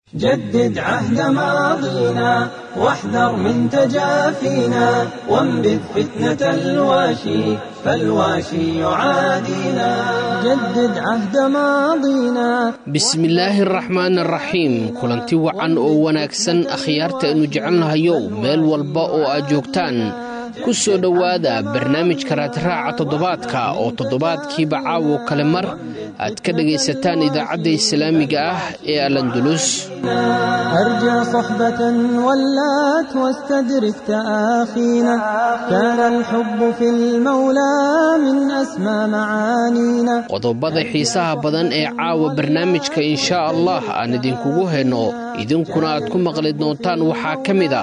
جدد عهد ماضينا واحذر من تجافينا وانبذ فتنة الواشي فالواشي يعادينا جدد عهد ماضينا bismillaahi araxmaan araxiim kulanti wacan oo wanaagsan akhyaarta aynu jecelnahayow meel walba oo aad joogtaan ku soo dhowaada barnaamijka raadraaca toddobaadka oo toddobaadkiiba caawo kale mar aad ka dhagaysataan idaacadda islaamiga ah ee alandulus أرجى صحبة ولات واستدرك تآخينا كان الحب في المولى من أسمى معانينا qodobada xiisaha badan ee caawa barnaamijka inshaa allah aan idinkugu hayno idinkuna aad ku maqli doontaan waxaa ka mid a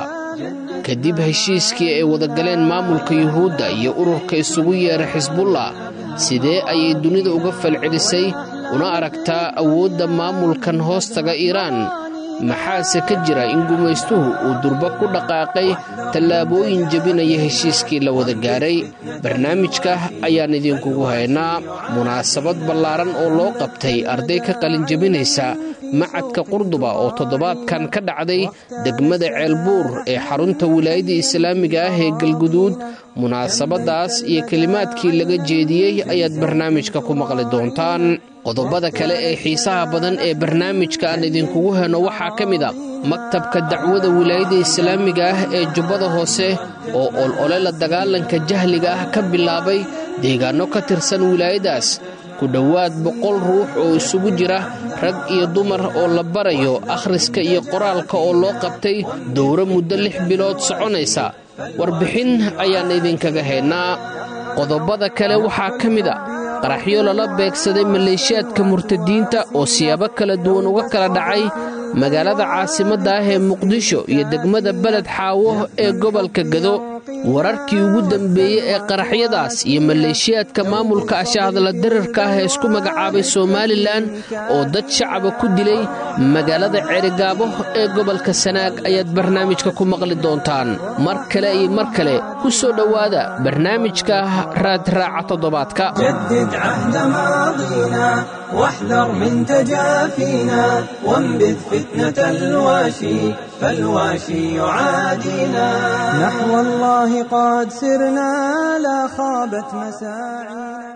kadib heshiiskii ay wadagaleen maamulka yuhuudda iyo ururka isugu yeera xisbullah sidee ayay dunida uga falcelisay una aragtaa awoodda maamulkan hoostaga iiraan maxaase ka jira in gumaystuhu uu durba ku dhaqaaqay tallaabooyin jebinaya heshiiskii la wada gaaray barnaamijka ayaan idinkugu haynaa munaasabad ballaaran oo loo qabtay arday ka qalin jebinaysa macadka qurduba oo toddobaadkan ka dhacday degmada ceelbuur ee xarunta wilaayadda islaamiga ah ee galguduud munaasabadaas iyo kelimaadkii laga jeediyey ayaad barnaamijka ku maqli doontaan qodobada kale ee xiisaha badan ee barnaamijka aan idinkugu heno waxaa ka mid a maktabka dacwada wilaayadda islaamiga ah ee jubbada hoose oo olole la dagaalanka jahliga ah ka bilaabay deegaanno ka tirsan wilaayadaas ku dhowaad boqol ruux oo isugu jira rag iyo dumar oo la barayo akhriska iyo qoraalka oo loo qabtay dowro muddo lix bilood soconaysa warbixin ayaan idinkaga haynaa qodobada kale waxaa ka mid a qaraxyo lala beegsaday maleeshiyaadka murtadiinta oo siyaabo kala duwan uga kala dhacay magaalada caasimadda ah ee muqdisho iyo degmada beled xaawo ee gobolka gado wararkii ugu dambeeyey ee qaraxyadaas iyo maleeshiyaadka maamulka ashaahadla dararka ah ee isku magacaabay somalilan oo dad shacaba ku dilay magaalada ceerigaabo ee gobolka sanaag ayaad barnaamijka ku maqli doontaan mar kale iyo mar kale ku soo dhowaada barnaamijka raadraaca toddobaadka جدد عهد ماضينا واحذر من تجافينا وانبذ فتنة الواشي فالواشي يعادينا نحو الله قد سرنا لا خابت مساعينا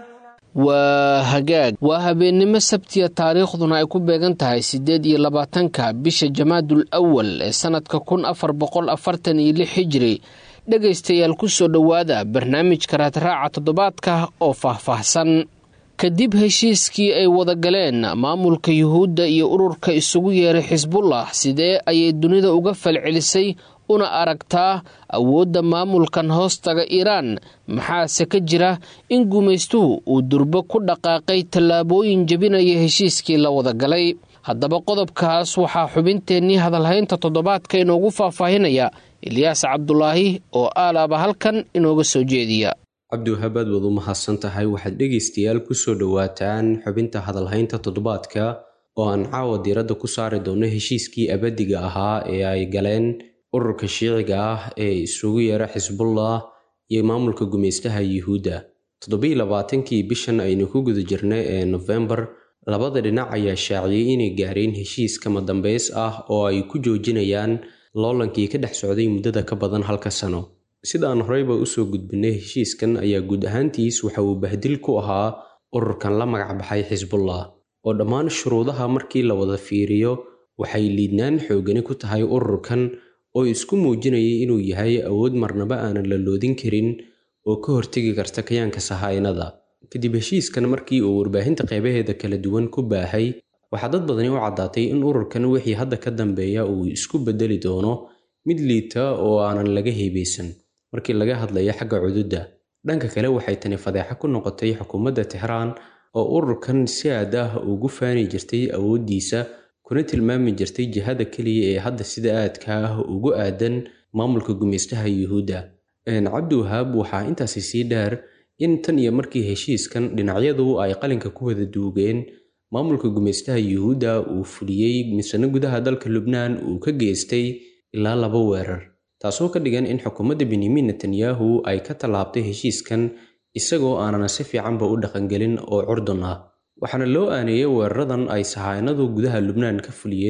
waa hagaag waa habeennimo sabtiya taariikhduna ay ku beegan tahay siddeed iyo labaatanka bisha jamaadul awal ee sannadka kun afar boqol afartan iyo lix hijiri dhegaystayaal ku soo dhowaada barnaamijka raadraaca toddobaadka oo faahfaahsan kadib heshiiskii ay wadagaleen maamulka yuhuudda iyo ururka isugu yeeray xisbullah sidee ayay dunida uga falcelisay una aragtaa awoodda maamulkan hoostaga iiraan maxaase ka jira in gumaystuhu uu durbo ku dhaqaaqay tallaabooyin jebinaya heshiiskii la wadagalay haddaba qodobkaas waxaa xubinteennii hadalhaynta toddobaadka inoogu faahfaahinaya ilyaas cabdulaahi oo aalaaba halkan inooga soo jeediya cabdiwahabaad waad u mahadsan tahay waxaad dhegaystayaal kusoo dhowaataan xubinta hadalhaynta toddobaadka oo aan caawa diiradda ku saari doono heshiiskii abadiga ahaa ee ay galeen ururka shiiciga ah ee isugu yeera xisbullah iyo maamulka gumaystaha yuhuudda toddobiyi labaatankii bishan aynu ku guda jirnay ee nofembar labada dhinac ayaa shaaciyey inay gaareen heshiis kama dambays ah oo ay ku joojinayaan loolankii ka dhex socday muddada ka badan halka sano sidaan horeyba usoo gudbinay heshiiskan ayaa guud ahaantiis waxa uu bahdil ku ahaa ururkan la magac baxay xisbullah oo dhammaan shuruudaha markii la wada fiiriyo waxay liidnaan xoogani ku tahay ururkan oo isku muujinayay inuu yahay awood marnaba aanan la loodin karin oo ka hortegi karta kayaanka sahaynada kadib heshiiskan markii uu warbaahinta qeybaheeda kala duwan ku baahay waxaa dad badani u caddaatay in ururkan wixii hadda ka dambeeya uu isku bedeli doono mid liita oo aanan laga heebeysan markii laga hadlayo xagga cududda dhanka kale waxay tani fadeexo ku noqotay xukuumadda tixraan oo ururkan si aad ah ugu faani jirtay awooddiisa kuna tilmaami jirtay jihada keliya ee hadda sida aadka ah ugu aadan maamulka gumaystaha yuhuudda cabdiwahaab waxaa intaasi sii dheer in tan iyo markii heshiiskan dhinacyadu ay qalinka ku wada duugeen maamulka gumaystaha yuhuudda uu fuliyey misano gudaha dalka lubnaan uu ka geystay ilaa laba weerar taasoo ka dhigan in xukuumadda benyamin netanyahu ay ka tallaabtay heshiiskan isagoo aanana si fiicanba u dhaqangelin oo curdun ah waxaana loo aaneeyey weeraradan ay sahaanadu gudaha lubnaan ka fuliyeen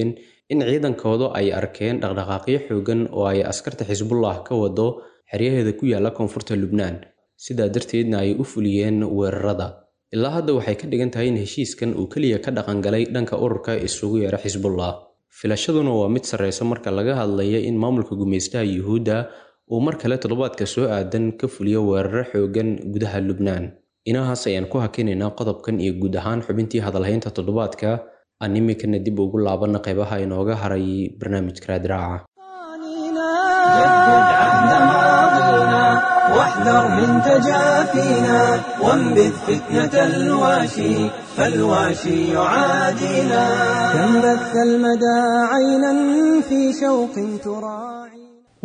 in ciidankoodu ay arkeen dhaqdhaqaaqyo xoogan oo ay askarta xisbullah ka wado xeryaheeda ku yaala koonfurta lubnaan sidaa darteedna ay u fuliyeen weerarada ilaa hadda waxay ka dhigan tahay in heshiiskan uu keliya ka dhaqangalay dhanka ururka isugu yeera xisbullah filashaduna waa mid sarreysa marka laga hadlaya in maamulka gumaystaha yuhuudda uu mar kale toddobaadka soo aadan ka fuliyo weeraro xoogan gudaha lubnaan inahaas ayaan ku hakinaynaa qodobkan iyo guud ahaan xubintii hadalhaynta toddobaadka aan iminkana dib ugu laabanna qaybaha inooga haray barnaamijka raadraaca جدد عهد ماضينا واحذر من تجافينا وانبذ فتنة الواشي فالواشي يعادينا كم بث المدى عينا في شوق تراعي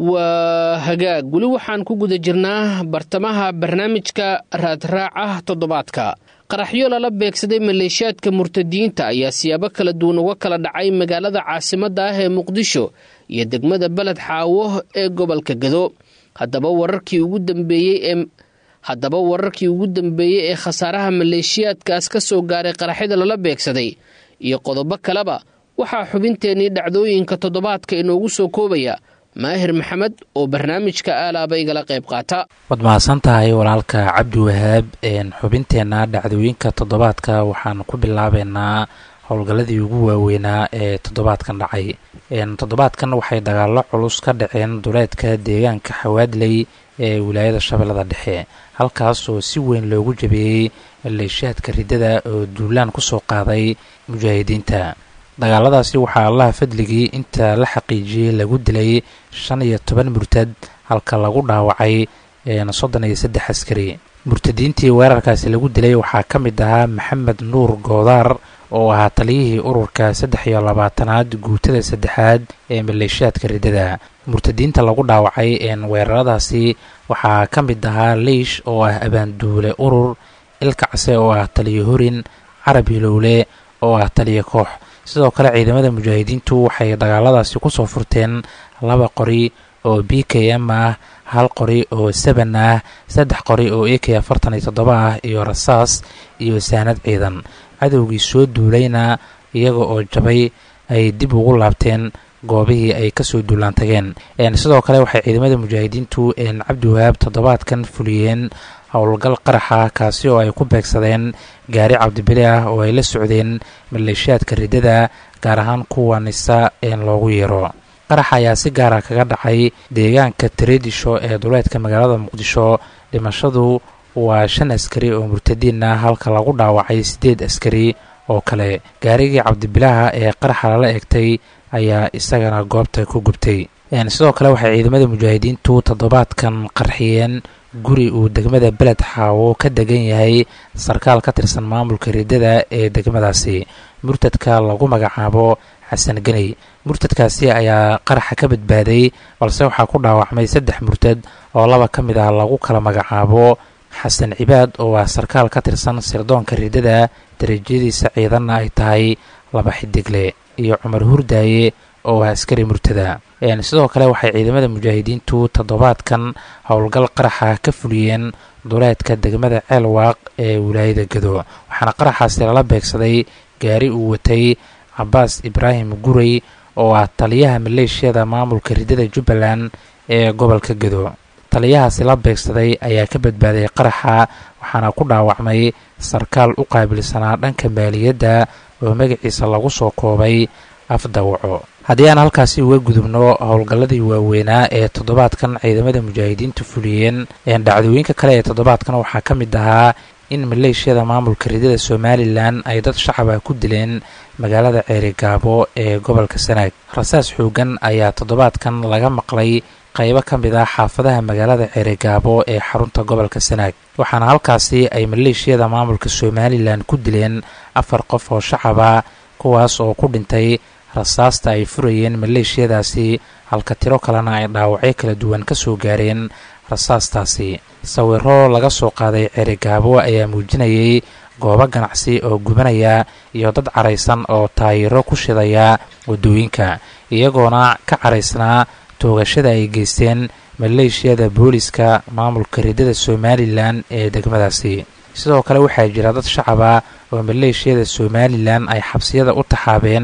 waa hagaag weli waxaan ku guda jirnaa bartamaha barnaamijka raadraaca toddobaadka qaraxyo lala beegsaday maleeshiyaadka murtadiyiinta ayaa siyaabo kala duwan uga kala dhacay magaalada caasimadda ah ee muqdisho iyo degmada beled xaawo ee gobolka gado haddaba wararkii ugu dambeeyey ee haddaba wararkii ugu dambeeyey ee khasaaraha maleeshiyaadkaas ka soo gaaray qaraxyada lala beegsaday iyo qodobo kaleba waxaa xubinteennii dhacdooyinka toddobaadka inoogu soo koobaya maahir maxamed oo barnaamijka aalaaba igala qayb qaata waad mahadsan tahay walaalka cabdi wahaab xubinteenna dhacdooyinka toddobaadka waxaan ku bilaabeynaa howlgalladii ugu waaweynaa ee toddobaadkan dhacay toddobaadkan waxay dagaallo culus ka dhaceen duleedka deegaanka xawaadley ee wilaayada shabeellada dhexe halkaas oo si weyn loogu jabeeyey maleeshiyaadka riddada oo duulaan kusoo qaaday mujaahidiinta dagaaladaasi waxaa allaha fadligii inta la xaqiijiyey lagu dilay shan iyo toban murtad halka lagu dhaawacay soddon iyo saddex askari murtadiintii weerarkaasi lagu dilay waxaa ka mid ahaa maxamed nuur goodaar oo ahaa taliyihii ururka saddex iyo labaatanaad guutada saddexaad ee maleeshiyaadka riddada murtadiinta lagu dhaawacay weeraradaasi waxaa ka mid ahaa leish oo ah abaanduule urur ilkacse oo ah taliyo horin carab hilowle oo ah taliyo koox sidoo kale ciidamada mujaahidiintu waxay dagaaladaasi kusoo furteen laba qori oo b k m ah hal qori oo seban ah saddex qori oo a k afartan iyo toddoba ah iyo rasaas iyo saanad ciidan cadowgii soo duulayna iyaga oo jabay ay dib ugu laabteen goobihii ay kasoo duulaan tageen sidoo kale waxay ciidamada mujaahidiintu cabdiwahaab toddobaadkan fuliyeen howlgal qaraxa kaasi oo ay ku beegsadeen gaari cabdibili ah oo ay la socdeen maleeshiyaadka riddada gaar ahaan kuwa nisa loogu yeero qaraxa ayaa si gaara kaga dhacay deegaanka tareedisho ee duleedka magaalada muqdisho dhimashadu waa shan askari oo murtadiin ah halka lagu dhaawacay siddeed askari oo kale gaarigii cabdibilaha ee qaraxa lala egtay ayaa isagana goobta ku gubtay sidoo kale waxay ciidamada mujaahidiintu toddobaadkan qarxiyeen guri uu degmada beled xaawo ka degan yahay sarkaal ka tirsan maamulka riddada ee degmadaasi murtadka lagu magacaabo xasan geney murtadkaasi ayaa qaraxa ka badbaaday balse waxaa ku dhaawacmay saddex murtad oo laba ka mid ah lagu kala magacaabo xasan cibaad oo ah sarkaal ka tirsan sirdoonka riddada darajadiisa ciidanna ay tahay laba xidigle iyo cumar hurdaaye oo ah askari murtada sidoo kale waxay ciidamada mujaahidiintu toddobaadkan howlgal qaraxa ka fuliyeen duleedka degmada ceelwaaq ee wilaayada gado waxaana qaraxaasi lala beegsaday gaari uu watay cabaas ibraahim gurey oo ah taliyaha maleeshiyada maamulka riddada jubbaland ee gobolka gado taliyahaasi la beegsaday ayaa ka badbaaday qaraxa waxaana ku dhaawacmay sarkaal u qaabilsanaa dhanka maaliyadda oo magaciisa lagu soo koobay afdawaco haddii aan halkaasi uga gudubno howlgalladii waaweynaa ee toddobaadkan ciidamada mujaahidiintu fuliyeen dhacdooyinka kale ee toddobaadkan waxaa ka mid ahaa in maleeshiyada maamulka riddada somalilan ay dad shacaba ku dileen magaalada ceerigaabo ee gobolka sanaag rasaas xoogan ayaa toddobaadkan laga maqlay qaybo ka mid ah xaafadaha magaalada ceerigaabo ee xarunta gobolka sanaag waxaana halkaasi ay maleeshiyada maamulka somalilan ku dileen afar qof oo shacaba kuwaas oo ku dhintay rasaasta ay furayeen maleeshiyadaasi halka tiro kalena ay dhaawacyo kala duwan ka soo gaareen rasaastaasi sawiro laga soo qaaday ceerigaabo ayaa muujinayay goobo ganacsi oo gubanaya iyo dad caraysan oo taayiro ku shidaya waddooyinka iyagoona ka caraysnaa toogashada ay geysteen maleeshiyada booliska maamulka riddada somalilan ee degmadaasi sidoo kale waxaa jira dad shacaba oo maleeshiyada somalilan ay xabsiyada u taxaabeen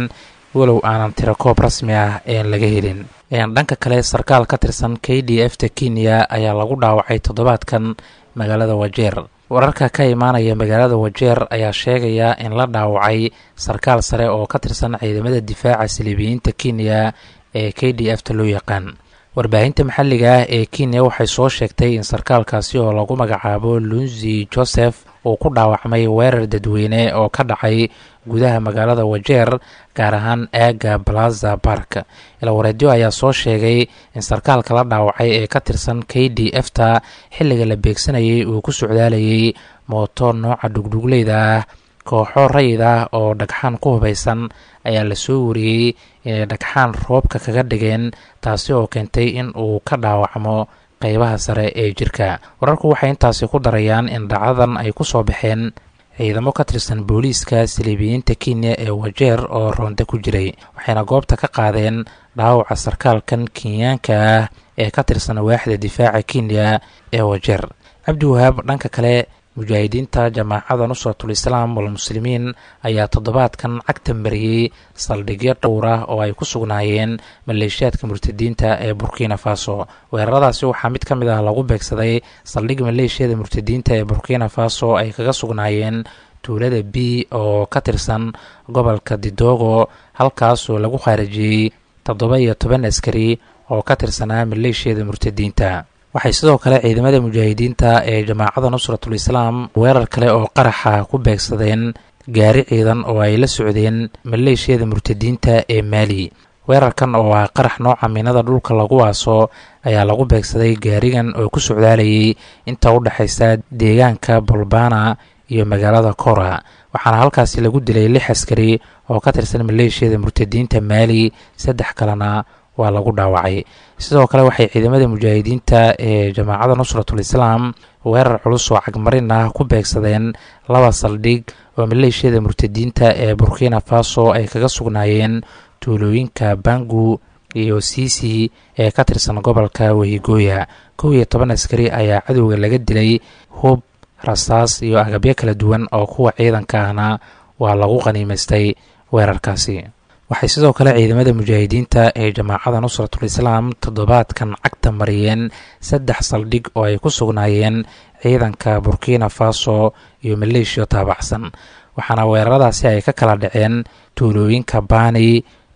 walow aanan tirakoob rasmi ah een laga helin dhanka kale sarkaal ka tirsan k d f ta kenya ayaa lagu dhaawacay toddobaadkan magaalada wajeer wararka ka imaanaya magaalada wajeer ayaa sheegaya in la dhaawacay sarkaal sare oo ka tirsan ciidamada difaaca saliibiyiinta kenya ee k d f ta loo yaqaan warbaahinta maxalliga ah ee kenya waxay soo sheegtay in sarkaalkaasi oo lagu magacaabo lunzi joseph uu ku dhaawacmay weerar dadweyne oo ka dhacay gudaha magaalada wajeer gaar ahaan aaga plaza bark ilawareedyo ayaa soo sheegay in sarkaalka la dhaawacay ee ka tirsan k d f ta xilliga la beegsanayay uu ku socdaalayay mooto nooca dhugdhugleyda ah kooxo rayid ah oo dhagxaan ku hubaysan ayaa lasoo wariyey inay dhagxaan roobka kaga dhigeen taasi oo keentay in uu ka dhaawacmo qeybaha sare ee jirka wararku waxay intaasi ku darayaan in dhacdadan ay ku soo baxeen ciidamo ka tirsan booliiska saliibiyiinta kenya ee wajeer oo roonda ku jiray waxayna goobta ka qaadeen dhaawaca sarkaalkan kenyaanka ah ee ka tirsan waaxda difaaca kenya ee wajeer cabdiwahaab dhanka kale mujaahidiinta jamaacada nusratul islaam walmuslimiin ayaa toddobaadkan cagta mariyey saldhigyo dhowr ah oo ay ku sugnaayeen maleeshiyaadka murtadiinta ee burkina faso weeraradaasi waxaa mid ka mid ah lagu beegsaday saldhig maleeshiyada murtadiinta ee burkina faso ay kaga sugnaayeen tuulada b oo ka tirsan gobolka didogo halkaasoo lagu khaarijiyey toddoba iyo toban askari oo ka tirsanaa maleeshiyada murtadiinta waxay sidoo kale ciidamada mujaahidiinta ee jamaacada nusratul islaam weerar kale oo qaraxa ku beegsadeen gaari ciidan oo ay la socdeen maleeshiyada murtadiinta ee maali weerarkan oo ah qarax nooca miinada dhulka lagu aaso ayaa lagu beegsaday gaarigan oo ku socdaalayay inta u dhexaysa deegaanka bolbana iyo magaalada kora waxaana halkaasi lagu dilay lix askari oo ka tirsan maleeshiyada murtadiinta maali saddex kalena waa lagu dhaawacay sidoo kale waxay ciidamada mujaahidiinta ee jamaacada nusratul islaam weerar culus oo cagmarin ah ku beegsadeen laba saldhig oo maleeshiyada murtadiinta ee burkina faso ay kaga sugnaayeen tuulooyinka bangu iyo sisi ee ka tirsan gobolka wehigooya kow iyo toban askari ayaa cadowga laga dilay hub rasaas iyo agabyo kala duwan oo kuwa ciidanka ahna waa lagu qaniimaystay weerarkaasi waxay sidoo kale ciidamada mujaahidiinta ee jamaacada nusratul islaam toddobaadkan cagta mariyeen saddex saldhig oo ay ku sugnaayeen ciidanka burkina faso iyo maleeshiya taabacsan waxaana weeraradaasi ay ka kala dhaceen tuulooyinka bani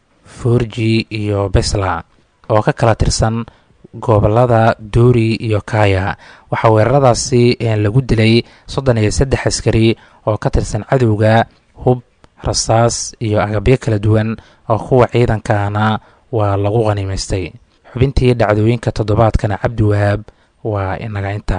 forji iyo besla oo ka kala tirsan gobolada doori iyo kaya waxaa weeraradaasi lagu dilay soddon iyo saddex askari oo ka tirsan cadowga hub rasaas iyo agabyo kala duwan oo kuwa ciidankaana waa lagu qaniimaystay xubintii dhacdooyinka toddobaadkana cabdi wahaab waa inaga inta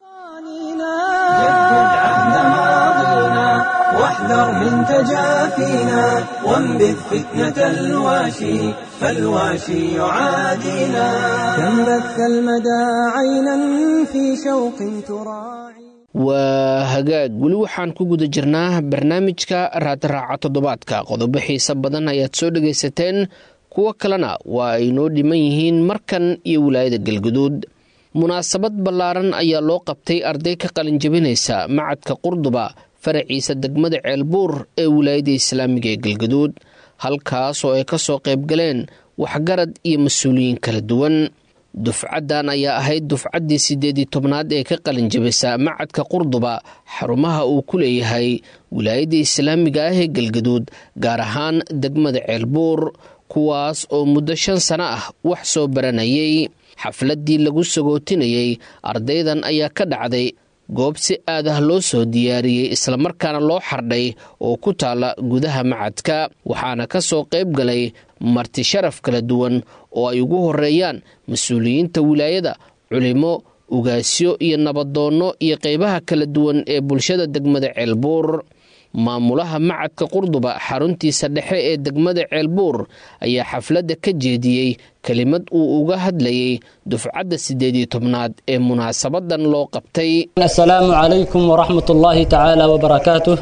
واحذر من تجافينا وانبذ فتنة الواشي فالواشي يعادينا كم بث المدى عينا في شوق تراعي waa hagaag weli waxaan ku guda jirnaa barnaamijka raadraaca toddobaadka qodobo xiise badan ayaad soo dhagaysateen kuwo kalena waa ay noo dhiman yihiin markan iyo wilaayada galguduud munaasabad ballaaran ayaa loo qabtay arday ka qalinjabinaysa macadka qurduba faraciisa degmada ceelbuur ee wilaayada islaamiga ee galguduud halkaas oo ay ka soo qaybgaleen waxgarad iyo mas-uuliyiin kala duwan dufcaddan ayaa ahayd dufcaddii siddeedii tobnaad ee ka qalinjabisa macadka qurduba xarumaha uu ku leeyahay wilaayadda islaamiga ah ee galgaduud gaar ahaan degmada ceelbuur kuwaas oo muddo shan sano ah wax soo baranayay xafladdii lagu sagootinayey ardaydan ayaa ka dhacday goob si aad ah loo soo diyaariyey islamarkaana loo xardhay oo ku taalla gudaha macadka waxaana ka soo qayb galay marti sharaf kala duwan oo ay ugu horeeyaan mas-uuliyiinta wilaayada culimo ugaasyo iyo nabadoonno iyo qaybaha kala duwan ee bulshada degmada ceelbuur maamulaha macadka qurduba xaruntiisa dhexe ee degmada ceelbuur ayaa xafladda ka jeediyey kelimad uu uga hadlayay dufcadda siddeed iyo tobnaad ee munaasabadan loo qabtay asalaamu calaykum waraxmat ullaahi tacaala wbarakaatuh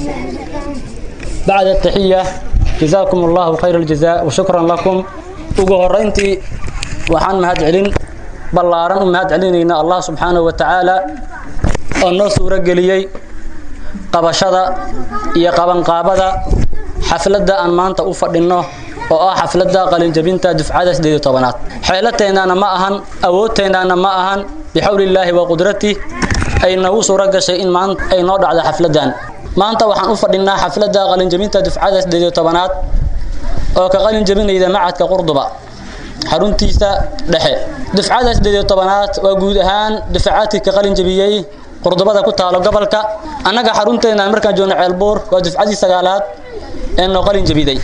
bacda taxiya jazaakum allahu khayr aljaza wa shukran lakum ugu horayntii waxaan mahad celin ballaaran u mahad celinaynaa allah subxaanahu wa tacaala oo noo suuro geliyey qabashada iyo qabanqaabada xafladda aan maanta u fadhinno oo ah xafladda qalinjabinta dufcada sideed iyo tobanaad xeelateennaana ma ahan awoodteennaana ma ahan bixawlillaahi wa qudrati ay nagu suuro gashay in maanta ay noo dhacdo xafladdan maanta waxaan u fadhinaa xafladda qalinjabinta dufcada sideed iyo tobanaad oo ka qalin jabinayda macadka qurduba xaruntiisa dhexe dufcada sideed iyo tobanaad waa guud ahaan dufcaadkii ka qalin jabiyey qurdubada ku taalo gobolka annaga xarunteena markaan joogno ceelbuur waa dufcadii sagaalaad ee noo qalin jabiday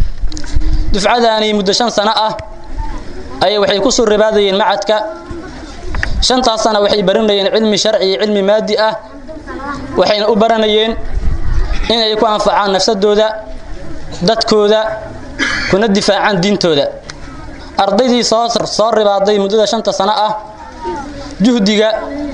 dufcadaani muddo shan sano ah ayay waxay ku soo ribaadayeen macadka shantaas sana waxay baranayeen cilmi sharci iyo cilmi maadi ah waxayna u baranayeen inay ku anfacaan nafsadooda dadkooda kuna difaacaan diintooda ardaydii soo soo ribaaday muddada shanta sano ah juhdiga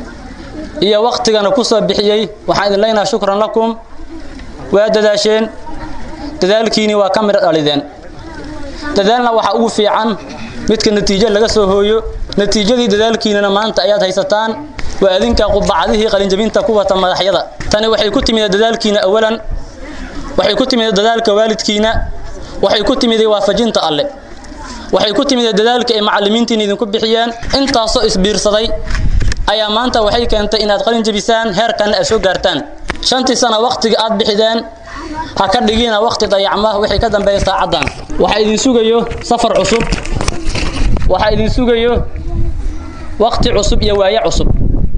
iyo waktigana ku soo bixiyey waxaan idin leenaha shukran lakum waa dadaasheen dadaalkiini waa ka midho dhalideen dadaalna waxaa ugu fiican midka natiijo laga soo hooyo natiijadii dadaalkiinana maanta ayaad haysataan waa adinka qubacdihii qalinjabinta ku wata madaxyada tani waxay ku timid dadaalkiina awalan waxay ku timid dadaalka waalidkiina waxay ku timid waafajinta alle waxay ku timid dadaalka ay macallimiintiin idinku bixiyeen intaasoo isbiirsaday ayaa maanta waxay keentay inaad qalin jabisaan heerkanna aad soo gaartaan shantii sana wakhtiga aad bixideen ha ka dhigina wakhti dayacma wixii ka dambeeya saacaddan waxaa idin sugayo safar cusub waxaa idin sugayo wakhti cusub iyo waaye cusub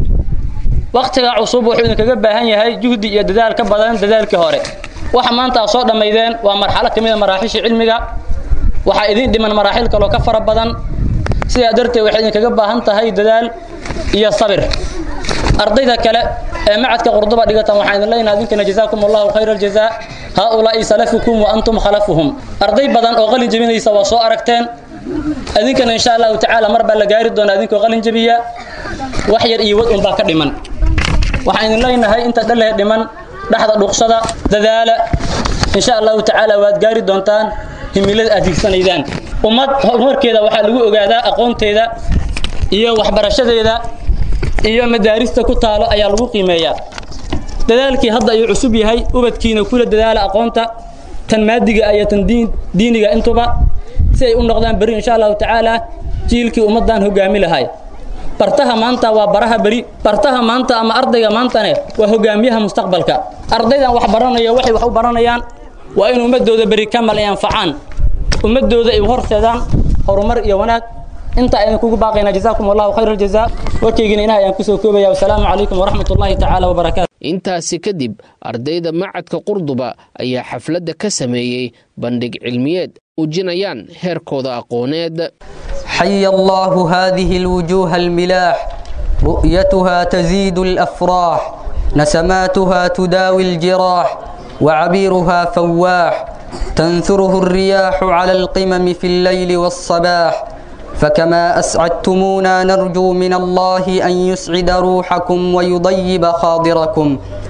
wakhtiga cusub wuxuu idinkaga baahan yahay juhdi iyo dadaal ka badan dadaalkii hore waxa maanta aad soo dhammaydeen waa marxalo ka mid a maraaxisha cilmiga waxaa idin dhiman maraaxil kaloo ka fara badan sidaa darteed waxay idinkaga baahan tahay dadaal iyo sabir ardayda kale ee macadka qurduba dhigatan waxaan idin leenahay idinkana jazaakum allahu khayra aljazaa haaulaa'i salafukum wa antum khalafuhum arday badan oo qalin jebinaysa waa soo aragteen idinkana insha allahu tacaala mar baa la gaari doonaa idinkoo qalin jebiya wax yar iyo wad unbaa ka dhiman waxaan idin leenahay inta dhalehe dhiman dhexda dhuqsada dadaala insha allahu tacaala waad gaari doontaan himilada aad higsanaydaan ummad horumarkeeda waxaa lagu ogaadaa aqoonteeda iyo waxbarashadeeda iyo madaarista ku taalo ayaa lagu qiimeeyaa dadaalkii hadda ayuu cusub yahay ubadkiina kula dadaala aqoonta tan maadiga iyo tan diiniga intuba si ay u noqdaan beri insha allahu tacaala jiilkii ummaddan hogaami lahay bartaha maanta waa baraha beri bartaha maanta ama ardayga maantane waa hogaamiyaha mustaqbalka ardaydan wax baranaya waxay wax u baranayaan waa in ummadooda beri kamal ay anfacaan ummadooda ay horseedaan horumar iyo wanaag inta ayaan kugu baaqaynaa jazaakum allahu khayra aljazaa warkaygina inaha ayaan kusoo koobaya wasalaamu calaykum waraxmat ullahi tacaala wabarakaatu intaasi kadib ardayda macadka qurduba ayaa xafladda ka sameeyey bandhig cilmiyeed muujinayaan heerkooda aqooneed حي الله هذه الوجوه الملاح رؤيتها تزيد الافراح نسماتها تداوي الجراح وعبيرها فواح تنثره الرياح على القمم في الليل والصباح فكما اسعدتمونا نرجو من الله ان يسعد روحكم ويضيب خاضركم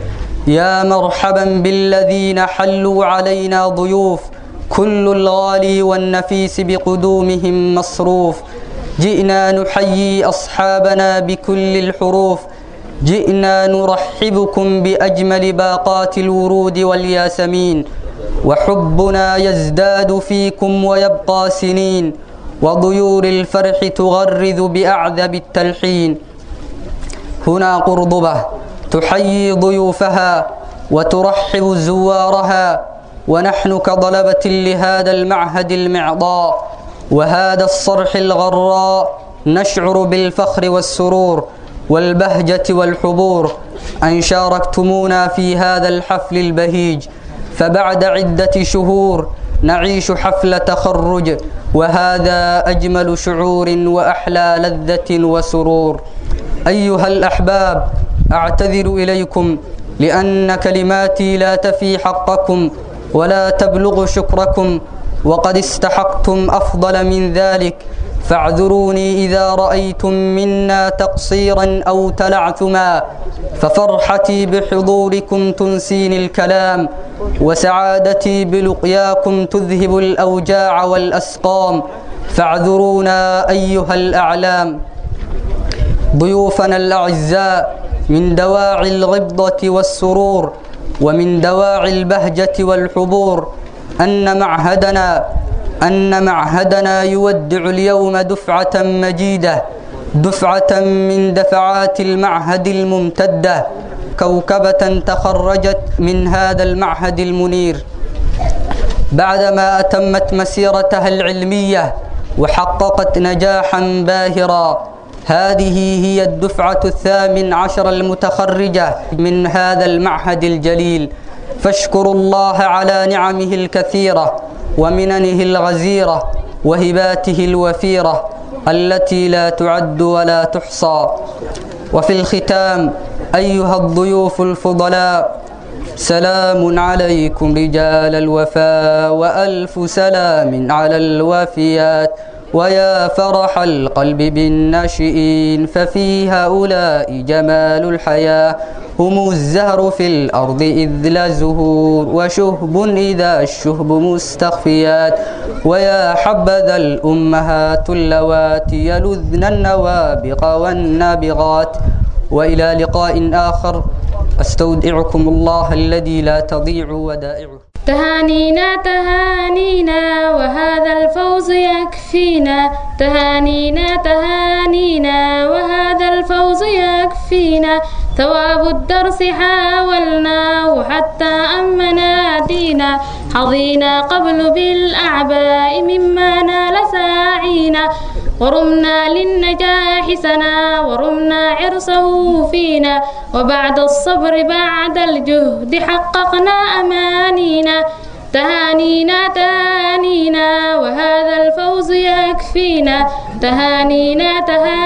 يا مرحبا بالذين حلوا علينا ضيوف كل الغالي والنفيس بقدومهم مصروف جئنا نحيي أصحابنا بكل الحروف جئنا نرحبكم بأجمل باقات الورود والياسمين وحبنا يزداد فيكم ويبقى سنين وضيور الفرح تغرذ بأعذب التلحين هنا قرضبة تحيي ضيوفها وترحب زوارها ونحن كضلبة لهذا المعهد المعضاء وهذا الصرح الغراء نشعر بالفخر والسرور والبهجة والحبور أن شاركتمونا في هذا الحفل البهيج فبعد عدة شهور نعيش حفل تخرج وهذا أجمل شعور وأحلى لذة وسرور أيها الأحباب أعتذر إليكم لأن كلماتي لا تفي حقكم ولا تبلغ شكركم وقد استحقتم أفضل من ذلك فاعذروني إذا رأيتم منا تقصيرا أو تلعثما ففرحتي بحضوركم تنسيني الكلام وسعادتي بلقياكم تذهب الأوجاع والأسقام فاعذرونا أيها الأعلام ضيوفنا الأعزاء من دواعي الغبضة والسرور ومن دواعي البهجة والحبور أن معهدنا أن معهدنا يودع اليوم دفعة مجيدة دفعة من دفعات المعهد الممتدة كوكبة تخرجت من هذا المعهد المنير بعدما أتمت مسيرتها العلمية وحققت نجاحا باهرا هذه هي الدفعة الثامن عشر المتخرجة من هذا المعهد الجليل فاشكروا الله على نعمه الكثيرة ومننه الغزيرة وهباته الوفيرة التي لا تعد ولا تحصى وفي الختام أيها الضيوف الفضلاء سلام عليكم رجال الوفاء وألف سلام على الوفيات ويا فرح القلب بالناشئين ففي هؤلاء جمال الحياة هم الزهر في الأرض إذ لا زهور وشهب إذا الشهب مستخفيات ويا حبذا الأمهات اللواتي يلذن النوابغ والنابغات وإلى لقاء آخر أستودعكم الله الذي لا تضيع ودائعه تهانينا تهانينا وهذا الفوز يكفينا تهانينا تهانينا وهذا الفوز يكفينا ثواب الدرس حاولناه حتى أمنا دينا حظينا قبل بالأعباء مما نال ساعينا ورمنا للنجاح سنا ورمنا عرسه فينا وبعد الصبر بعد الجهد حققنا أمانينا تهانينا تهانينا وهذا الفوز يكفينا تهانينا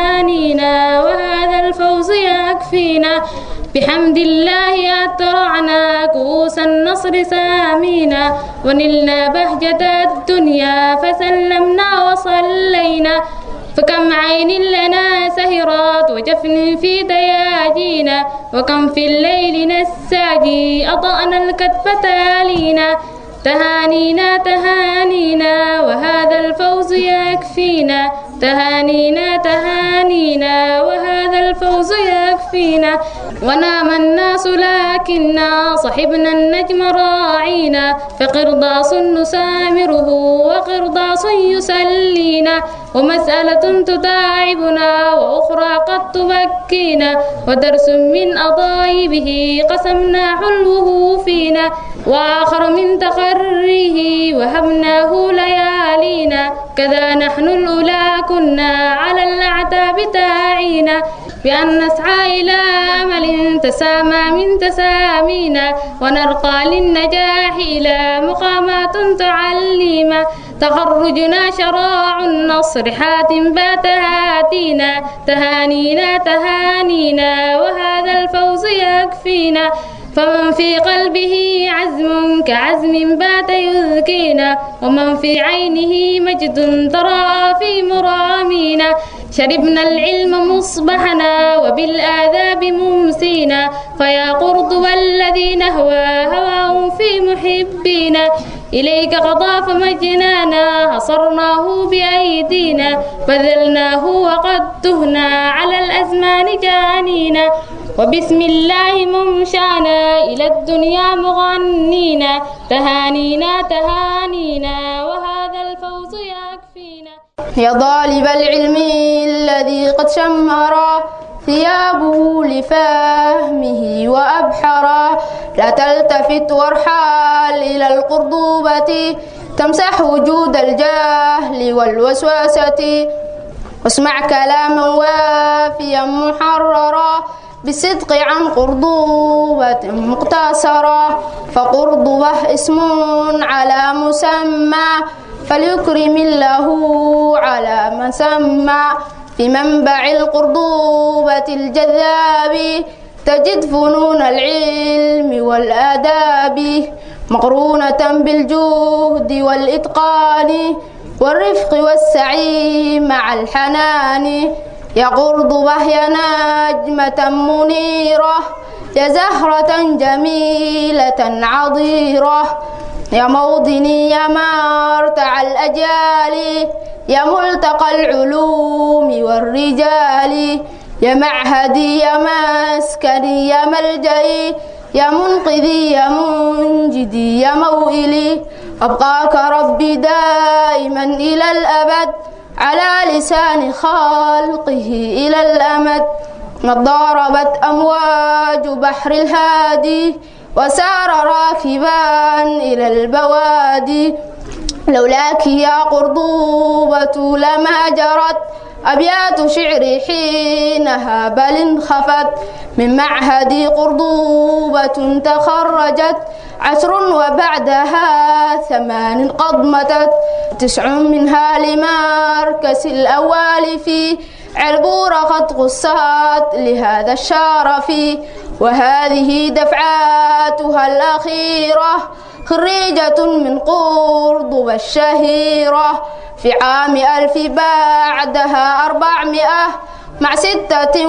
تهانينا وهذا الفوز يكفينا بحمد الله أترعنا كؤوس النصر سامينا ونلنا بهجة الدنيا فسلمنا وصلينا فكم عين لنا سهرات وجفن في دياجينا وكم في الليل نساجي أضأنا الكتف تالينا تهانينا تهانينا وهذا الفوز يكفينا تهانينا تهانينا وهذا الفوز يكفينا ونام الناس لكننا صحبنا النجم راعينا فقرضاص نسامره وقرضاص يسلينا ومسألة تداعبنا وأخرى قد تبكينا ودرس من أضايبه قسمنا حلوه فينا وآخر من تخريه وهبناه ليالينا كذا نحن الأولى كنا على الأعتاب تاعينا بأن نسعى إلى أمل تسامى من تسامينا ونرقى للنجاح إلى مقامات تعليما تخرجنا شراع النصر حاتم بات هاتينا تهانينا تهانينا وهذا الفوز يكفينا فمن في قلبه عزم كعزم بات يذكينا ومن في عينه مجد ترى في مرامينا شربنا العلم مصبحنا وبالآذاب ممسينا فيا قرطب الذي نهوى هواه في محبينا إليك قضى فمجنانا حصرناه بأيدينا بذلناه وقد تهنا على الأزمان جانينا وبسم الله ممشانا إلى الدنيا مغنينا تهانينا تهانينا وهذا الفوز يكفينا يا طالب العلم الذي قد شمر ثيابه لفهمه وأبحرا لا تلتفت وارحال إلى القرضوبة تمسح وجود الجهل والوسوسة واسمع كلاما وافيا محررا بالصدق عن قرضوبة مقتصرة فقرضبة اسم على مسمى فليكرم الله على من سمى في منبع القرضوبة الجذاب تجد فنون العلم والآداب مقرونة بالجهد والإتقان والرفق والسعي مع الحنان يا قرضبة يا نجمة منيرة يا زهرة جميلة عضيرة يا موطني يا مرتع الأجيال يا ملتقى العلوم والرجال يا معهدي يا مسكني يا ملجئي يا منقذي يا منجدي يا موئلي أبقاك ربي دائما إلى الأبد على لسان خلقه إلى الأمد قد ضاربت أمواج بحر الهادي وسار راكبا إلى البوادي لولاك يا قرضوبة لما جرت أبيات شعري حينها بل انخفت من معهد قرضوبة تخرجت عشر وبعدها ثمان قد متت تسع منها لمركز الأول في عربورة قد قصت لهذا الشرف وهذه دفعاتها الأخيرة خريجة من قرضبة الشهيرة في عام ألف بعدها أربعمائة مع ستة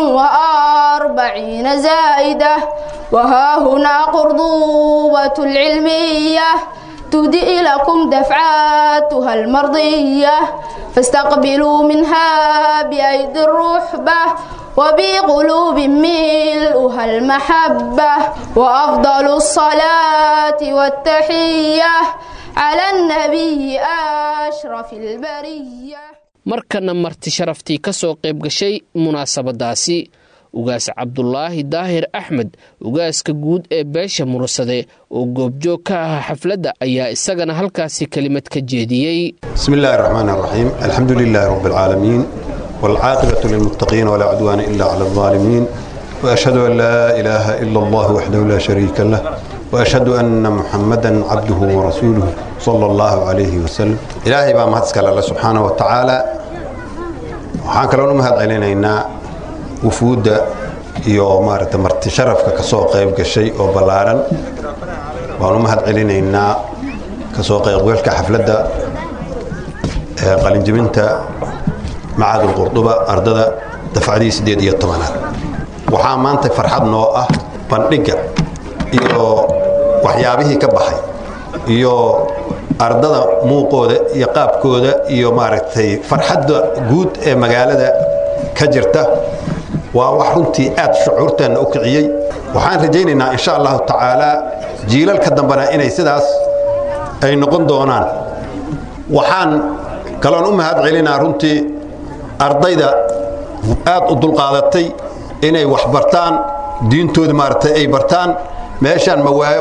وأربعين زائدة وها هنا قرضوبة العلمية تهدئ لكم دفعاتها المرضية فاستقبلوا منها بأيدي الرحبة وبقلوب ملؤها المحبة وأفضل الصلاة والتحية على النبي أشرف البرية markana marti sharaftii ka soo qayb gashay munaasabadaasi ugaas cabdulaahi daahir axmed ugaaska guud ee beesha mursade oo goobjoog ka ahaa xafladda ayaa isagana halkaasi kelimad ka jeediyey bismi illaahi raxmaan raxiim alxamdu lilaahi rabbi alcaalamiin waalcaaqibatu lilmuttaqiin walaa cudwaana ila cala aldaalimiin waashhadu an laa ilaaha ila allah waxdahu laa shariika lah وأشهد أن محمدا عبده ورسوله صلى الله عليه وسلم إلهي بقى مهدسك الله سبحانه وتعالى waxaan kaloo u mahad celinaynaa wufuudda iyo maaragta marti sharafka ka soo qayb gashay oo ballaaran waan u mahad celinaynaa ka soo qaybgalka xafladda ee qalinjibinta macadul qurduba ardada dafcadii siddeed iyo tobanaad waxaa maanta farxad noo ah bandhigga iyo waxyaabihii ka baxay iyo ardada muuqooda iyo qaabkooda iyo maaragtay farxadda guud ee magaalada ka jirta waa wax runtii aad shucuurteenna u kiciyey waxaan rajaynaynaa insha allahu tacaalaa jiilalka dambena inay sidaas ay noqon doonaan waxaan kaloon u mahad celinaa runtii ardayda aad u dulqaadatay inay wax bartaan diintooda maaragtay ay bartaan meeshaan mawaayo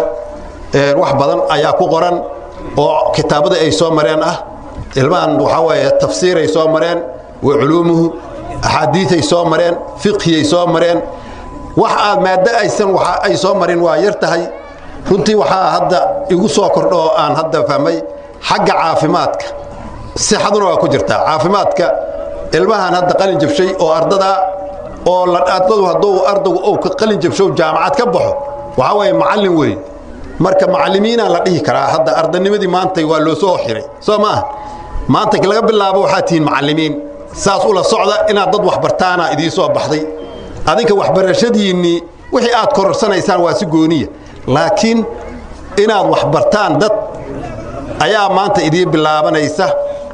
wax badan ayaa ku qoran oo kitaabada ay soo mareen ah ilmahan waxaa weeye tafsiiray soo mareen wa culuumuhu axaadiiay soo mareen fiqhiyay soo mareen wax aad maaddo aysan waxa ay soo marin waa yar tahay runtii waxaa hadda igu soo kordho oo aan hadda fahmay xagga caafimaadka sixaduna waa ku jirtaa caafimaadka ilmahan hadda qalin jabshay oo ardadaa oo ardadu hadduu ardaygu ou ka qalin jabshow jaamacad ka baxo waxaa weeye macallin weeye marka macallimiinaa la dhihi karaa hadda ardanimadii maantay waa loo soo xiray soo ma ah maanta laga bilaabo waxaa tihiin macallimiin saas ula socda inaad dad waxbartaana idiin soo baxday adinka waxbarashadiinnii wixii aad kororsanaysaan waa si gooniya laakiin inaad waxbartaan dad ayaa maanta idiin bilaabanaysa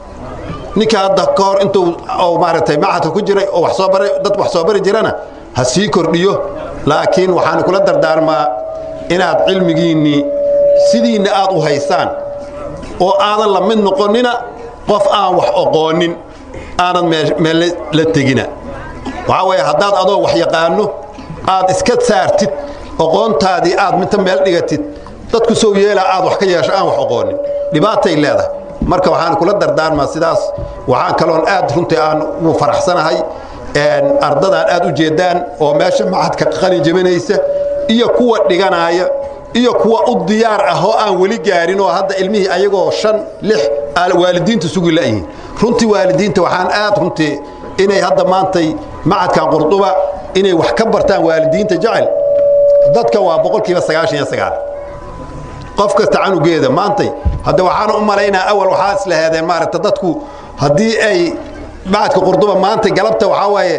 ninka hadda ka hor intuu maaragtay macadka ku jiray oo dad wax soo bari jirana ha sii kordhiyo laakiin waxaan kula dardaarmaa inaad cilmigiinnii sidiinna aad u haysaan oo aadan la mid noqonnina qof aan wax oqoonin aanad meel la tegina waxaa weeye haddaad adoo wax yaqaanno aad iska saartid oqoontaadii aad minta meel dhigatid dadku sow yeela aad wax ka yeesho aan wax oqoonin dhibaatay leedahay marka waxaan kula dardaarmaa sidaas waxaan kaloon aad runtii aan ugu faraxsanahay ardadaan aad u jeeddaan oo meesha macadka qalin jebinaysa iyo kuwa dhiganaaya iyo kuwa u diyaar ah oo aan weli gaarin oo hadda ilmihii ayagoo shan lix waalidiinta sugi la'yihiin runtii waalidiinta waxaan aad runtii inay hadda maantay macadkan qurduba inay wax ka bartaan waalidiinta jecel dadka waa boqolkiiba sagaashan iyo sagaal qof kasta canugeeda maantay hadda waxaan u malaynaa awal waxaa islaheedeen maaragta dadku haddii ay macadka qurduba maanta galabta waxaa waaye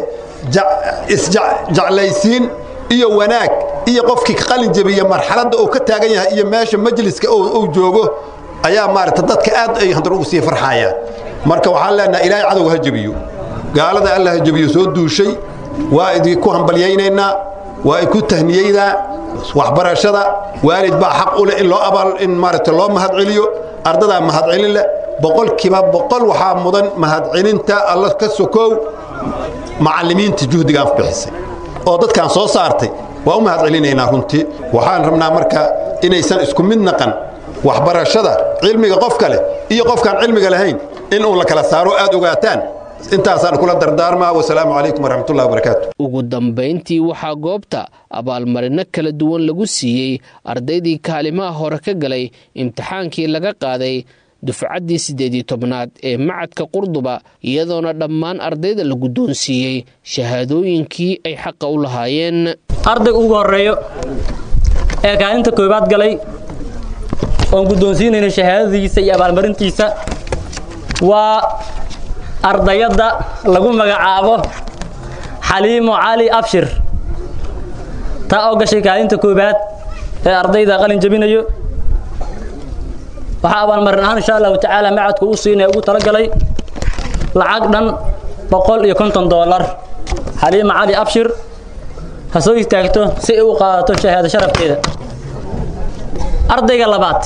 isjeclaysiin iyo wanaag iyo qofkii ka qalin jebiya marxaladda uu ka taagan yahay iyo meesha majliska uu joogo ayaa maaragta dadka aad ay haddana ugu sii farxayaan marka waxaan leenaha ilaahay cadowga ha jebiyo gaalada alla ha jebiyo soo duushay waa idinku hambalyaynaynaa waa idku tahniyeynaa waxbarashada waalid baa xaq u leh in loo abaal in maaragta loo mahad celiyo ardadaa mahadcelin leh boqolkiiba boqol waxaa mudan mahadcelinta alla ka sokow macallimiinta juhdigaan bixisay oo dadkaan soo saartay waa u mahadcelinaynaa runtii waxaan rabnaa marka inaysan isku mid naqan waxbarashada cilmiga qofka leh iyo qofkaan cilmiga lahayn in uu la kala saaro aad ogaataan intaasaan kula dardaarmaa wasalaamu calaykum waraxmatullahi wabarakaatu ugu dambayntii waxaa goobta abaalmarino kala duwan lagu siiyey ardaydii kaalimaha hore ka galay imtixaankii laga qaaday dufcaddii siddeed iyo tobnaad ee macadka qurduba iyadoona dhammaan ardayda la guddoonsiiyey shahaadooyinkii ay xaqa u lahaayeen ardayga ugu horeeyo ee kaalinta koobaad galay oon guddoonsiinayna shahaadadiisa iyo abaalmarintiisa waa ardayadda lagu magacaabo xaliimo cali abshir taa oo gashay kaalinta koobaad ee ardayda qalin jabinayo waxaa abaalmarin ahaan insha allahu tacaala macadku u siinaya ugu talagalay lacag dhan boqol iyo konton doolar xaliimo cali abshir ha soo istaagto si ay u qaadato shahaado sharafteeda ardayga labaad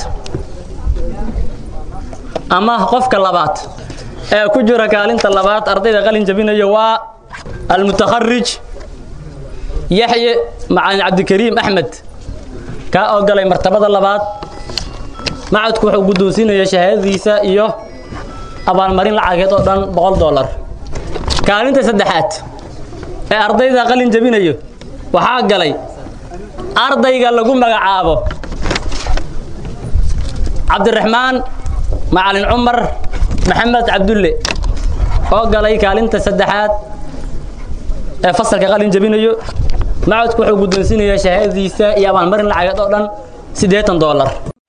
ama qofka labaad ee ku jira kaalinta labaad ardayda qalin jabinayo waa almutakharij yaxye macalin cabdikariim axmed kaa oo galay martabada labaad macadku wuxuu guddoonsiinaya shahaadadiisa iyo abaalmarin lacageed oo dhan boqol dollar kaalinta saddexaad ee ardayda qalin jabinayo waxaa galay ardayga lagu magacaabo cabdiraxmaan macalin cumar maxamed cabdulle oo galay kaalinta saddexaad ee fasalka qalin jabinayo macadku wuxuu guddoonsiinayaa shahaadadiisa iyo abaalmarin lacageed oo dhan siddeetan dollar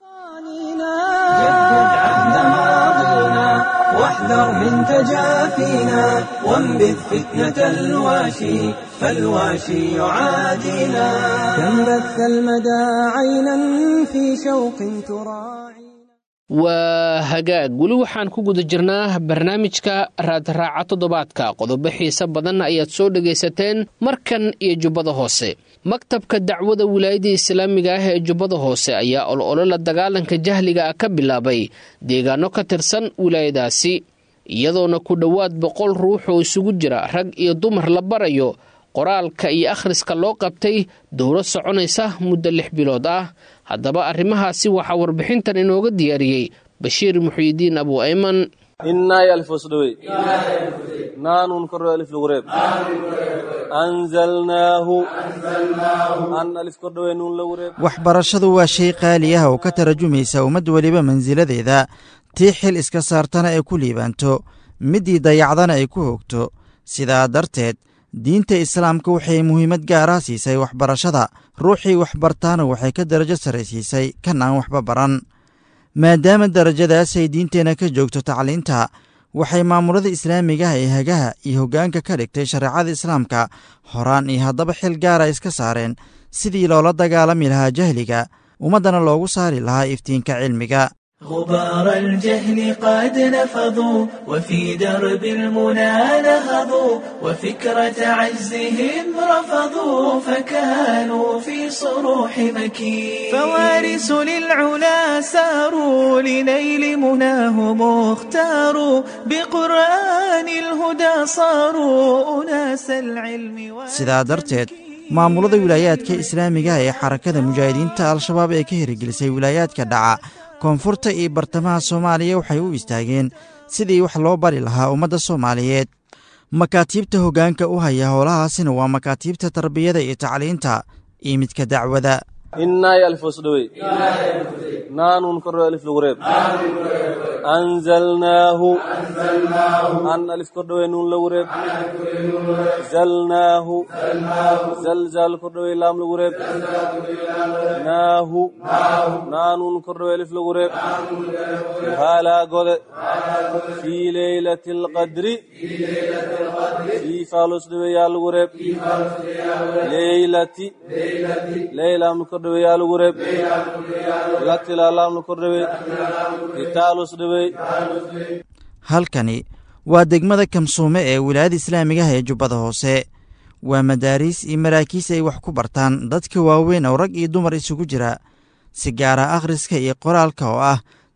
واحذر من تجافينا وانبذ فتنة الواشي فالواشي يعادينا كم بث المدى عينا في شوق تراعي waa hagaag weli waxaan ku guda jirnaa barnaamijka raadraaca toddobaadka qodobo xiise badan ayaad soo dhagaysateen markan iyo jubbada hoose maktabka dacwada wilaayada islaamiga ah ee jubbada hoose ayaa ololo la dagaalanka jahliga ah ka bilaabay deegaano ka tirsan wilaayadaasi iyadoona ku dhowaad boqol ruux oo isugu jira rag iyo dumar la barayo qoraalka iyo akhriska loo qabtay dowro soconaysa muddo lix bilood ah haddaba arrimahaasi waxaa warbixintan inooga diyaariyey bashiir muxyidiin abu ayman إناي ألف وسدوي نان كر ألف لغريب أنزلناه أن ألف كردوي نون لغريب waxbarashadu waa shay qaali ah oo ka tarajumaysa ummad weliba mansiladeeda tii xil iska saartana ay ku liibaanto middii dayacdana ay ku hogto sidaa darteed diinta islaamka waxay muhiimad gaara siisay waxbarashada ruuxii waxbartaana waxay ka darajo sarraysiisay kan aan waxba baran maadaama darajadaas ay diinteenna ka joogto tacliinta waxay maamulada islaamigaha ee hagaha iyo hoggaanka ka dhigtay shareecada islaamka horaan iyo haddaba xil gaara iska saareen sidii loola dagaalami lahaa jahliga ummaddana loogu saari lahaa iftiinka cilmiga غبار الجهل قد نفضوا وفي درب المنى نهضوا وفكرة عجزهم رفضوا فكانوا في صروح مكين فوارث للعلا ساروا لنيل مناهم اختاروا بقرآن الهدى صاروا أناس العلم sidaa darteed maamulada wilaayaadka islaamiga ee xarakada mujaahidiinta al-shabaab ee ka hirgelisay wilaayaadka dhaca koonfurta iyo bartamaha soomaaliya waxay u istaageen sidii wax loo bari lahaa ummadda soomaaliyeed makaatiibta hoggaanka u haya howlahaasina waa makaatiibta tarbiyada iyo tacliinta iyo midka dacwada إناي ألف وسدوي نان كر ألف لغريب أنزلناه أن ألف كردوي نون لغريب زلناه زلزال كردوي لام لغريب ناه نان كردوي ألف لغريب هالا قد في ليلة القدر في فالوس دوي يا لغريب ليلة ليلة مكردوي yaa lagu reeb latilaalaam la kordhawey itaalus dhawey halkani waa degmada kamsuume ee wilaayada islaamigaha ee jubbada hoose waa madaariis iyo maraakiis ay wax ku bartaan dadka waaweyn oo rag iyo dumar isugu jira si gaara akhriska iyo qoraalka oo ah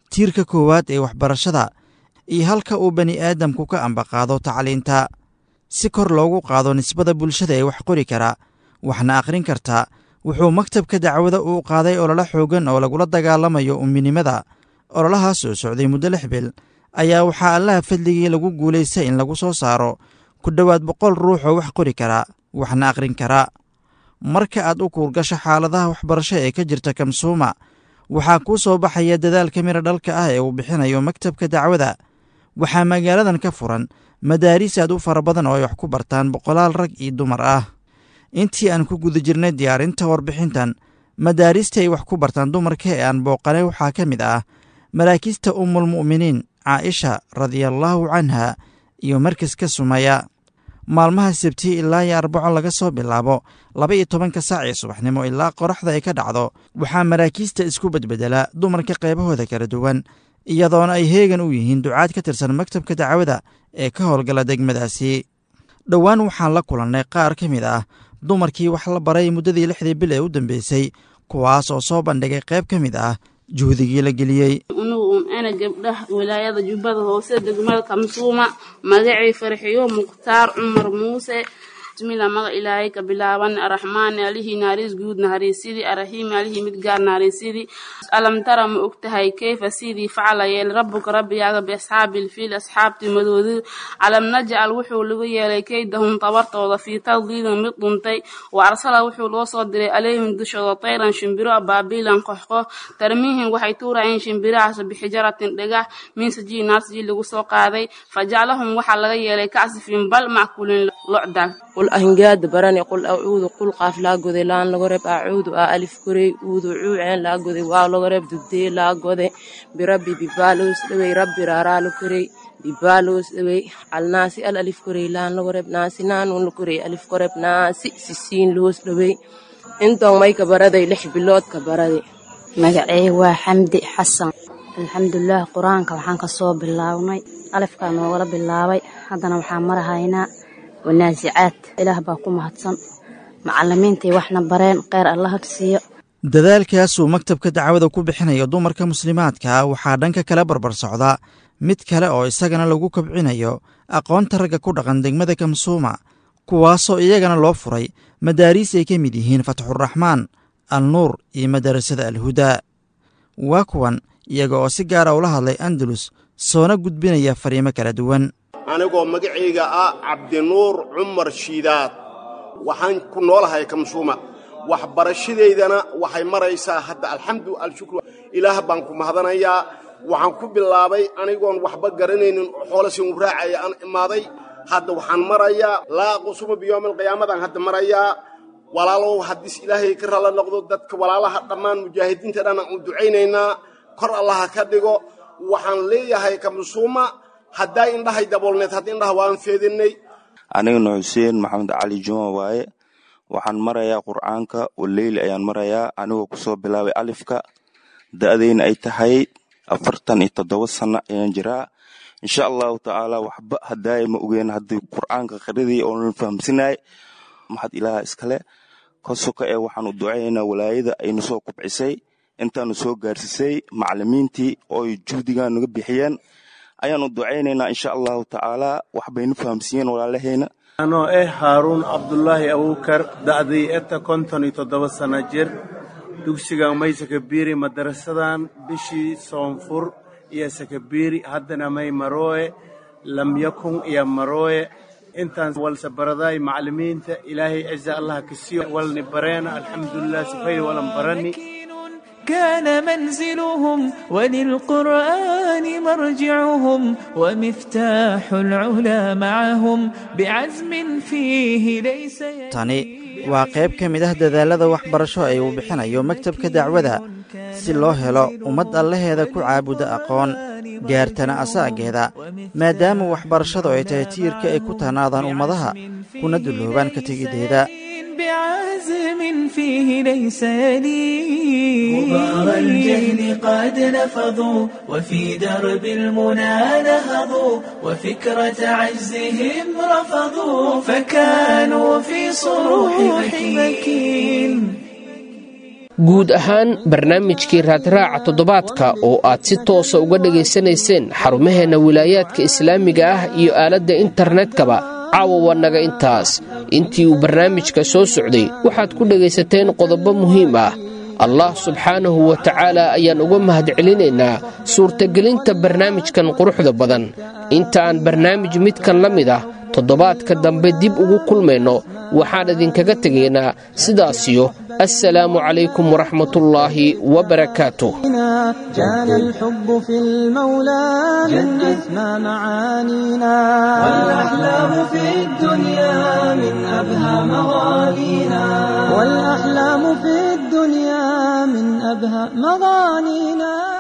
tiirka koowaad ee waxbarashada iyo halka uu bani aadamku ka ambaqaado tacliinta si kor loogu qaado nisbada bulshada ee wax qori kara waxna akhrin karta wuxuu maktabka dacwada uu qaaday ololo xoogan oo lagula dagaalamayo umminimada ololahaas oo socday muddo lix bil ayaa waxaa allaha fadligii lagu guulaystay in lagu soo saaro ku dhowaad boqol ruux oo wax qori kara waxna akhrin kara marka aad u kuurgasho xaaladaha waxbarasho ee ka jirta kamsuuma waxaa kuu soo baxaya dadaalka mira dhalka ah ee uu bixinayo maktabka dacwada waxaa magaaladan ka furan madaariis aad u fara badan oo ay wax ku bartaan boqolaal rag iyo dumar ah intii aan ku guda jirnay diyaarinta warbixintan madaarista ay wax ku bartaan dumarka ee aan booqanay waxaa ka mid ah maraakiista ummulmu'miniin caaisha radiallaahu canha iyo markaska sumaya maalmaha sabti ilaa iyo arbaco laga soo bilaabo laba iyo tobanka saac ee subaxnimo ilaa qoraxda ay ka dhacdo waxaa maraakiista isku bedbedela dumarka qaybahooda kala duwan iyadoona ay heegan u yihiin ducaad ka tirsan maktabka dacwada ee ka howlgala degmadaasi dhowaan waxaan la kulannay qaar ka mid ah dumarkii wax la baray muddadii lixdii bil ee u dambeysay kuwaas oo soo bandhigay qayb ka mid ah juhdigii la geliyey unugu un ana gabdhaha wilaayada jubbada hoose degmada kamsuuma magacii farxiyo mukhtaar cumar muuse bismillah maga ilaahay ka bilaaban araxmaani alihii naariis guud nahariisidii araxiimi alihii mid gaar nahariisidii alam tara ma og tahay keyfa sidii facala yeel rabbuka rabbigaaga biasxaabil fiil asxaabtii madoodi calam najcal wuxuu lagu yeelay keydahum tabartooda fii tadliilin mid dhuntay wa arsala wuxuu loo soo diray alayhim dushooda tayran shimbiro abaabiilan qoxqox tarmiihim waxay tuurayeen shimbirahaas bixijaratin dhagax min sajii naasjii lagu soo qaaday fajaclahum waxaa laga yeelay kasifin bal mackulin locdaag qul ahingaada barane qul acuudu qul qaaf laa goday laan laga reeb acuudu aa alif korey uudu cuuceen laa goday waa laga reeb dugdee laa gode birabbi bibaaloos dhawey rabbi raaraalo korey bibaaloos dhawey alnaasi al alif korey laan laga reeb naasi naanuun la korey alif koreeb naasi sisiin loos dhawey intoon may ka baraday lix bilood ka baraday magacey waa xamdi xasan alxamdulilaah qur-aanka waxaan ka soo bilaabnay alifkaa noogala bilaabay haddana waxaan marahaynaa wanaasicaad ilaah baa ku mahadsan macalimiintai waxna bareen kheyr allaha siiyo dadaalkaasuu maktabka dacwada ku bixinayo dumarka muslimaadka waxaa dhanka kale barbar socda mid kale oo isagana lagu kabcinayo aqoonta ragga ku dhaqan degmada kamsuuma kuwaasoo iyagana loo furay madaariis ay ka mid yihiin fatxuraxmaan al nuur iyo madarasada alhudaa waa kuwan iyaga oo si gaara ula hadlay andalus soona gudbinaya fariimo kala duwan anigoo magacayga ah cabdinuur cumar shiidaad waxaan ku noolahay kamsuuma waxbarashadeydana waxay maraysaa hadda alxamdu alshukru ilaah baan ku mahadanayaa waxaan ku bilaabay anigoon waxba garanaynin xoolasin u raacaya aan imaaday hadda waxaan marayaa laa qusuma biyoomi alqiyaamadan hadda marayaa walaalow haddiis ilaahay ka ralla noqdo dadka walaalaha dhammaan mujaahidiinta dhan aan u ducaynaynaa kor allaha ka dhigo waxaan leeyahay kamsuuma haddaa indhahay daboolneed hadda indhaha waan feedinay anigana xuseen maxamed cali juma waaye waxaan marayaa qur'aanka waleyli ayaan marayaa anigoo kusoo bilaabay alifka da'dayna ay tahay afartan iyo toddoba sano ayaan jiraa insha allahu tacaala waxba haddaaya ma ogeen haddii qur'aanka qridii oonan fahamsinay maxad ilaaha iskale kosoka ee waxaan u ducaynaynaa walaayada ayna soo kubcisay intaanu soo gaarsiisay macalimiintii ooy juhdigan naga bixiyeen ayaan u ducaynaynaa insha allahu tacaala waxbaynu fahamsiiyeen walaalahayna anoo eh haaruun cabdulaahi abuukar da'day eta konton iyo toddoba sana jir dugsigan may sakabiiri madarasadan bishii soonfur iyo sakabiiri haddana may marooye lam yakun iyo marooye intaan walse baradaay macalimiinta ilaahay ciza allah ka siiyo walni bareena alxamdulilah sifay walan barani كان منزلهم وللقرآن مرجعهم ومفتاح العلا معهم بعزم فيه ليس tani waa qayb ka mid ah dadaalada waxbarasho ee uu bixinayo maktabka dacwada si loo helo ummad allaheeda ku caabuda aqoon gaartana asaageeda maadaama waxbarashadu ay tahay tiirka ay ku tanaadaan ummadaha kuna dulloobaan ka tegiddeeda بعزم فيه ليس يليه غبار الجهل قد نفضوا وفي درب المنى نهضوا وفكرة عجزهم رفضوا فكانوا في صروح مكين guud ahaan barnaamijkii raadraaca toddobaadka oo aad si toosa uga dhegaysanayseen xarumaheenna wilaayaadka islaamiga ah iyo aaladda internetkaba caawa waa naga intaas intii uu barnaamijka soo socday waxaad ku dhegaysateen qodobo muhiim ah allah subxaanahu wa tacaala ayaan uga mahadcelinaynaa suurtagelinta barnaamijkan quruxda badan inta aan barnaamij midkan la mid ah toddobaadka dambe dib ugu kulmayno waxaan idinkaga tegaynaa sidaasiyo assalaamu calaykum waraxmatullaahi wabarakaatuh كان الحب في المولى من أسمى معانينا والأحلام في الدنيا من أبهى مغانينا والأحلام في الدنيا من أبهى مغانينا